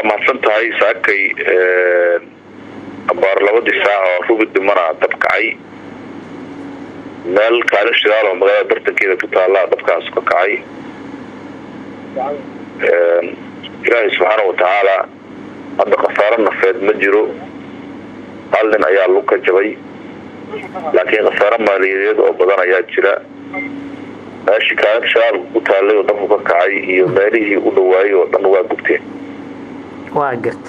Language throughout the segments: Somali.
waa mahadsan tahay saakay abaar labadii saac oo rubi dimana dab kacay meel kaalin shidaal oo magaalada bartankeeda ku taallaa dabkaas ka kacay ilaahay subxaana watacaala hadda khasaaro nafeed ma jiro hal nin ayaa lug ka jabay laakiin khasaaro maaliyadeed oo badan ayaa jira meeshii kaalin shidaalka ku taallay oo dabku ka kacay iyo meelihii u dhawaayay oo dhan waa gubteen waa garta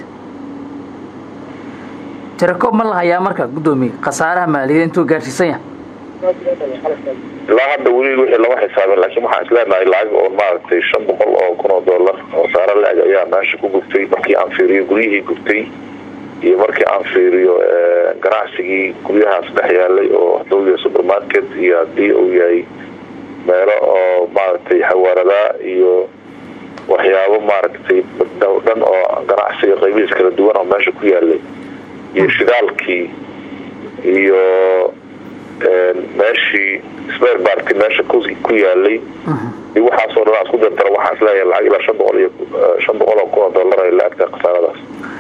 tirakoob ma lahayaa marka guddoomiye khasaaraha maaliyadeed intuu gaadhsiisan yahay ilaa hadda weli wixii lama xisaabin laakiin waxaan isleenahay lacag oo maaragtay shan boqol oo kun oo dollar oo saaro la-eg ayaa meesha ku gubtay markii aan fiiriyo guryihii gubtay iyo markii aan fiiriyo ganacsigii guryahaas dhex yaalay oo haduu yahay supermarket iyo hadii uu yahay meelo oo maaragtay xawaaradaa iyo waxyaabo maaragtay dhan oo ganacsiga qaybihiis kala duwan oo meesha ku yaalay iyo shidaalkii iyo meeshii sper barty meesha ku yaalay iyo waxaasoo dhan isku dartara waxaan isleeyahay lacag ilaa shan boqol iyo shan boqol oo kun oo dollar ay la agtahay khasaaradaas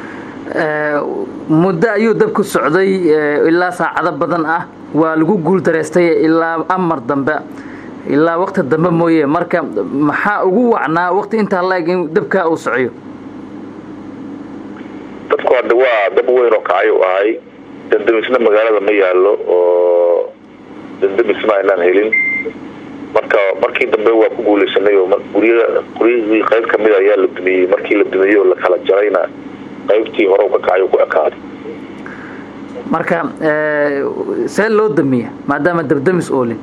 muddo ayuu dabku socday ilaa saacado badan ah waa lagu guul dareystay ilaa amar dambe ilaa wakti dambe mooye marka maxaa ugu wacnaa wakti intaa la-eg in dabkaa uu socyo dabku hadda waa dab weyn oo kacay u ahay dandemisna magaalada ma yaalo oo dandemisna aynaan helin marka markii dambe waa ku guuleysanay oo gurya guryahii qayb kamid ayaa la dumiyey markii la dumiyey oo la kala jarayna qaybtii hore ka kacay ku ekaaday marka see loo damiya maadaama dabdamis oolin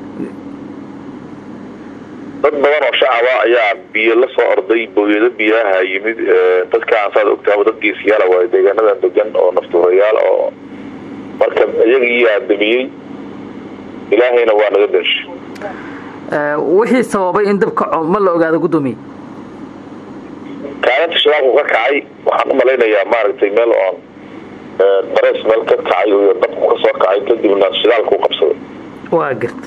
dad badan oo shacaba ayaa biyo la soo orday booyado biyaha yimid dadkaan saad ogtaaba dad geesiyaala waay deegaanadan degan oo naftuurayaal oo marka iyagiiyaa damiyey ilaahayna waa naga denshay wixii sababay in dab kaco ma la ogaado guddoomiye kaalinta shidaalku ka kacay waxaan u malaynayaa maaragtay meel oon darees meel ka kacay iyo dabku ka soo kacay kadibna shidaalku qabsaday waa garta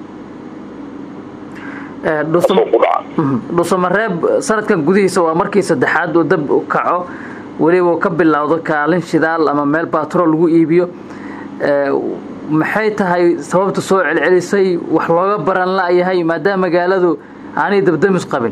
dhusamareeb sanadkan gudihiisa waa markii saddexaad uu dab kaco weliba uu ka bilowdo kaalin shidaal ama meel batrool lagu iibiyo maxay tahay sababta soo celcelisay wax looga baran la-yahay maadaama magaaladu aanay dabdamis qabin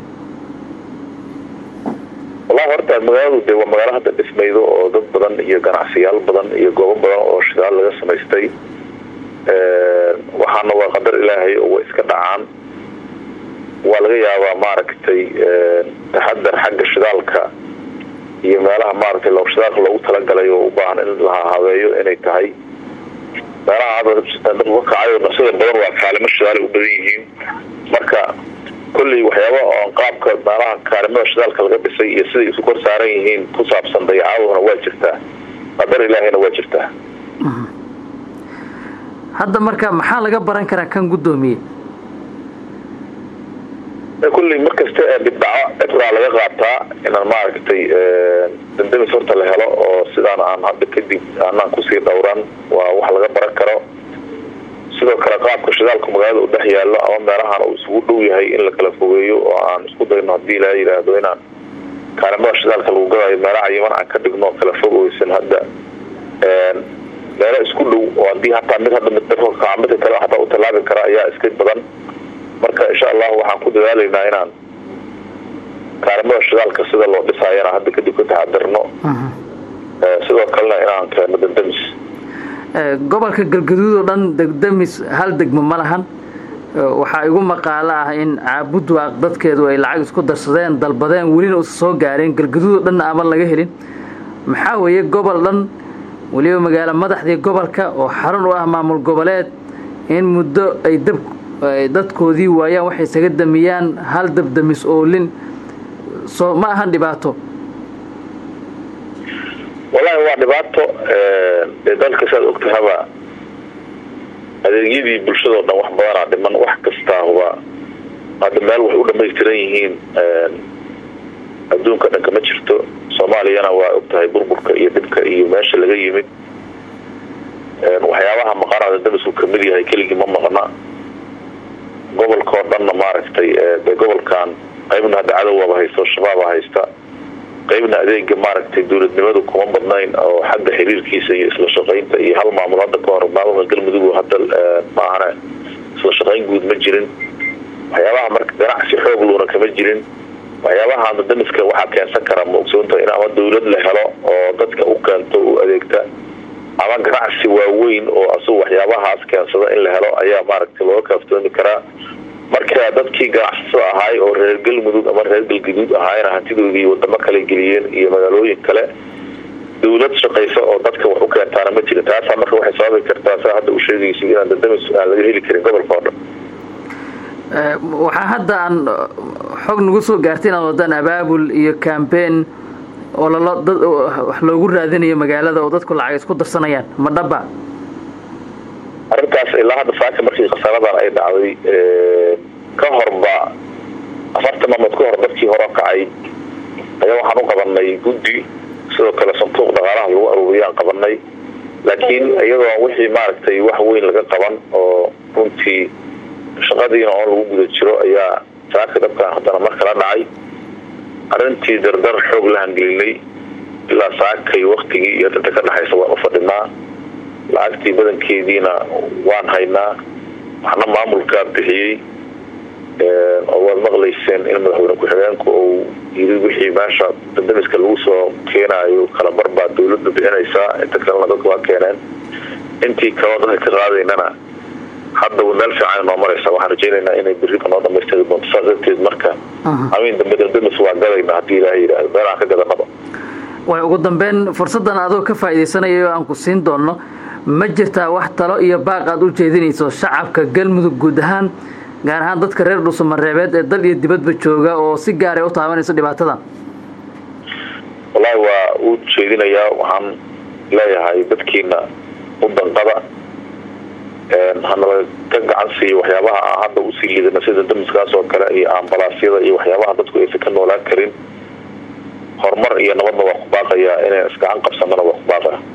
wallahi horta magaaladu de waa magaalo hadda dhismaydo oo dad badan iyo ganacsiyaal badan iyo goobo badan oo shidaal laga samaystay waxaana waa qadar ilaahay oo way iska dhacaan waa laga yaabaa maaragtay taxadar xagga shidaalka iyo meelaha maaragtay lo shidaalka loogu talagalay oo u baahan in la habeeyo inay tahay meelaha hadda dabku ka kacayo nasida badan waa kaalimo shidaalay u badan yihiin marka kolley waxyaaba oon qaabka meelaha kaalimada shidaalka laga dhisay iyo siday isu kor saaran yihiin ku saabsan dayacaaduna waa jirtaa qadar ilaahayna waa jirtaa hadda marka maxaa laga baran karaa kan guddoomiye kulley markasta ee dibdhaco cibraa laga qaataa inaan maaragtay dandamis horta la helo oo sidaan aan hadda kadib aanaan kusii dhowran waa wax laga baran karo sidoo kale qaabka shidaalku magaalada u dhex yaallo ama meelahan uu isugu dhow yahay in la kala fogeeyo oo aan isku dayno haddii la yidhaahdo inaan kaalimada shidaalka lagu gadayo meelaha yiman aan ka dhigno kala fogeysan hadda meelo isku dhow oo haddii hataa mid hadda midka midka kale hataa u tallaabi kara ayaa iska badan marka insha allahu waxaan ku dadaalaynaa inaan kaalimada shidaalka sida loo dhisaayana hadda kadib ka taxadirno sidoo kalena inaan keeno dandamis gobolka galgaduud oo dhan degdamis hal degmo ma lahan waxaa igu maqaalo ah in caabudwaaq dadkeedu ay lacag isku darsadeen dalbadeen welina usa soo gaareen galgaduud oo dhanna aman laga helin maxaa weeye gobol dhan weliba magaalo madaxdii gobolka oo xarun u ah maamul goboleed in muddo ay dab dadkoodii waayaan waxay isaga damiyaan hal dabdamis oolin soo ma ahan dhibaato wallahi waa dhibaato dee dalka saad ogtahaba adeegyadii bulshadao dhan wax badanaa dhiman wax kastaahuba hadda meel waxay u dhamaystiran yihiin adduunka dhanka ma jirto soomaaliyana waa ogtahay burburka iyo dhibka iyo meesha laga yimid waxyaabaha maqanada damisku kamid yahay keligii ma maqna gobolka oo dhanna maaragtay dee gobolkan qaybna hadda cadowaba haysto shabaaba haysta qeybna adeega maaragtay dowladnimadu kuma badnayn oo xagga xiriirkiisa iyo isla shaqaynta iyo hal maamul hadda ka hor maamulka galmudug hadda maahane isla shaqayn guud ma jirin waxyaabaha marka ganacsi xoog luuna kama jirin waxyaabaha damiska waxaa keensan kara ma ogsoonta in ama dowlad la helo oo dadka u keento u adeegta ama ganacsi waaweyn oo asagu waxyaabahaas keensada in la helo ayaa maaragtay looga kaaftoomi karaa marka dadkii ganacsatada ahaay oo reer galmudug ama reer galgaduud ahaayna hantidoodii wadamo kale geliyeen iyo magaalooyin kale dowlad shaqaysa oo dadka wax u keentaana ma jirin taasaa marka waxay sababi kartaa saa hadda u sheegaysa inaan dandamis aan laga heli karin gobolka oo dhan waxaa hadda aan xog nagu soo gaartay inaad wadaan abaabul iyo cambein oo lalo dad wax loogu raadinayo magaalada oo dadku lacag isku darsanayaan ma dhaba arrintaas ilaa hadda saaka markii khasaaradan ay dhacday ka horba afartan maalmood ka hor dadkii hore kacay ayaa waxaan u qabanay guddi sidoo kale sanduuq dhaqaalaha lagu aruuriyaan qabanay laakiin iyadoo wixii maaragtay wax weyn laga qaban oo runtii shaqadiina oon lagu guda jiro ayaa saaka dabkan haddana mar kala dhacay arrintii dardar xoog la hangelinay ilaa saakay waktigii iyo danta ka dhexaysa waan u fadhinaa lacagtii badankeediina waan haynaa waxna maamulkaa bixiyey oo waad maqlayseen in madaxweyne ku-xigeenku uu yiri wixii meesha dandamiska lagu soo keenaayo kalabar baa dowladda bixinaysaa inta kalena dadka waa keeneen intii kaloo dadka ka qaadaynana hadda meel fiican noo maraysa waxaan rajaynaynaa inay beriba noo dhamaystiri doonto saas darteed marka amiin dambe dandamis waa gadayna haddii ilaaha yidhaahdo meel aan ka gadanaba way ugu dambeyn fursaddan adoo ka faa'iidaysanayo aan ku siin doonno ma jirtaa wax talo iyo baaq aad u jeedinayso shacabka galmudug guud ahaan gaar ahaan dadka reer dhuusamareebeed ee dal iyo dibadba jooga oo si gaaray u taabanayso dhibaatadan wallaahi waa u jeedinayaa waxaan leeyahay dadkiina u danqada hanala ka gacan siiyo waxyaabaha aan hadda usii liidana sida damiskaas oo kale iyo ambalaasyada iyo waxyaabaha dadku aysan ka noolaan karin horumar iyo nabadna waa ku baaqayaa inay isgacan qabsanana waa ku baaqaya